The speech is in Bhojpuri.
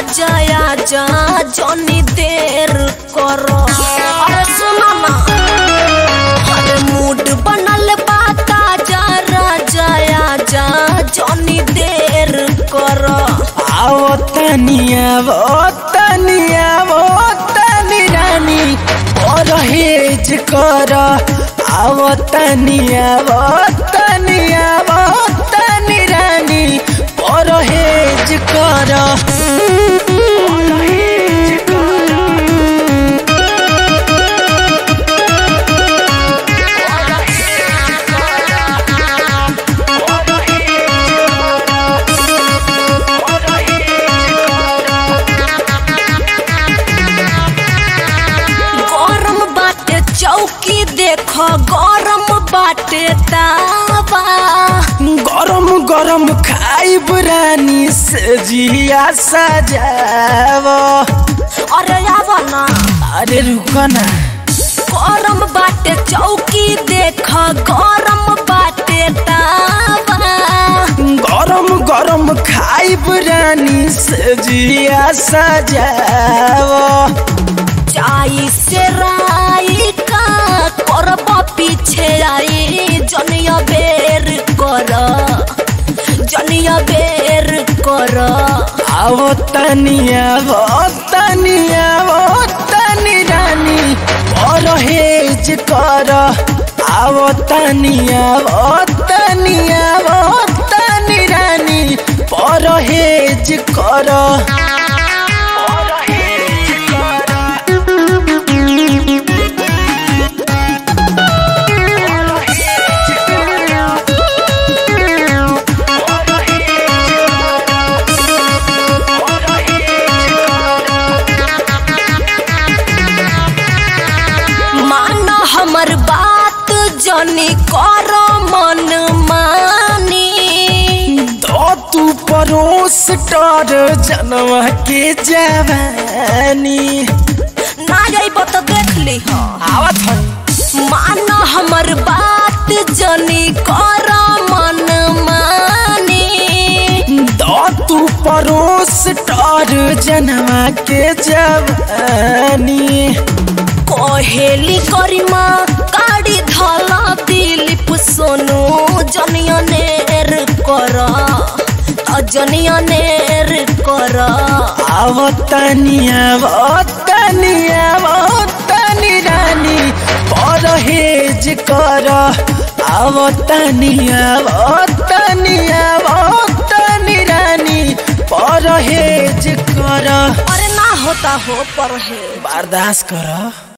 राजा आजा जनी देर करो अरे सुनो ना अरे मूड बनल बा ताजा राजा आजा जनी देर करो आओ तनिया वो तनिया वो तनी रानी परहेज कर आओ तनिया वो तनिया वो तनी रानी परहेज कर परहेज कर गरम बाटे चौकी देखो गरम बाटे तावा गरम गरम खाइब रानी से जिया सजाव अरे आवा ना अरे रुक ना गरम बाटे चौकी देख गरम बाटे तावा गरम गरम खाइब रानी से जिया सजाव चाई से राई का करब पीछे आई जनिया बेर कर जनिया बेर कर आओ तनिया वो तनिया वो तनी रानी परहेज कर आओ तनिया वो तनिया वो तनी रानी परहेज कर परहेज कर मान हमर बात जनी कर मन मानी तो तू परोस कर जनवा के जवानी ना जाइब तो देख ली आवत है मान हमर बात जनी कर मन मानी तो तू परोस कर जनवा के जवानी कहेली करिमा काड़ी धला दिलीप सोनू जनिया नेर कर अजनिया नेर कर आवतनिया आवतनिया आवतनी रानी परहेज कर आवतनिया आवतनिया आवतनी रानी परहेज कर अरे ना होता हो पर है बर्दाश्त कर